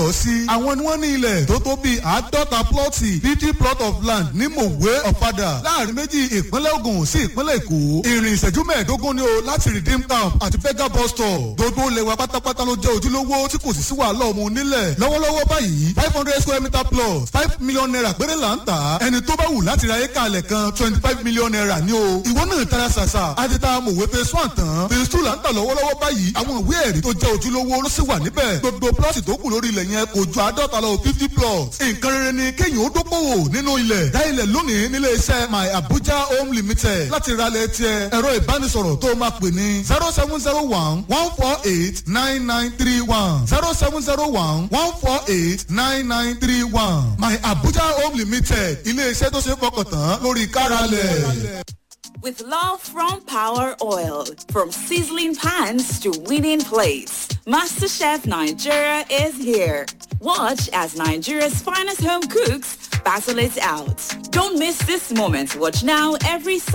ọ́ sí. àwọn ni wọ́n ní ilẹ̀ tó tó bíi àádọ́ta plọ́ọ̀tì fifty plot of land ní mòwe ọ̀fadà láàrin méjì ìpínlẹ̀ Ògùn sí ìpínlẹ̀ Èkó. ìrìn ìṣẹ́jú mẹ́ẹ̀ẹ́dógún ni o láti redeem camp àti fega bus stop. gbogbo ilẹ̀ wa pátápátá ló jẹ́ ojúlówó tí kò sì sí wàhálà ọmọ onílẹ̀. lọ́wọ́lọ́wọ́ báyìí five hundred square meter plus five million naira péré là ń tà á. ẹni tó bá wù láti ra éka alẹ̀ kan twenty five million naira ni o. ìwọ náà tara ṣàṣà àti ta mòwe phase one tán phase two là ń tà lọ́wọ́lọ́wọ́ báyìí àwọn ìwé ẹ̀rí tó jẹ́ ojúlówó ló sì wà níbẹ̀. gbogbo plọ́ọ̀tì tó kù lórí ilẹ̀ yẹn kò ju àádọ́ta lọ fifty plots. nǹkan rere ni kéèyàn ó dókòwò nínú ilẹ̀. dá ilẹ̀ lónìí nílé iṣẹ́ my abuja home limited láti ralẹ̀ tiẹ̀ ẹ̀rọ ìbánisọ̀rọ̀ tó máa pè ní zero seven zero one one four eight nine nine three one zero seven zero one one four eight nine nine three one my abuja home limited ilé iṣẹ́ tó ṣe é fọkàn tán lórí káralẹ̀. With love from Power Oil, from sizzling pans to winning plates, MasterChef Nigeria is here. Watch as Nigeria's finest home cooks battle it out. Don't miss this moment. Watch now every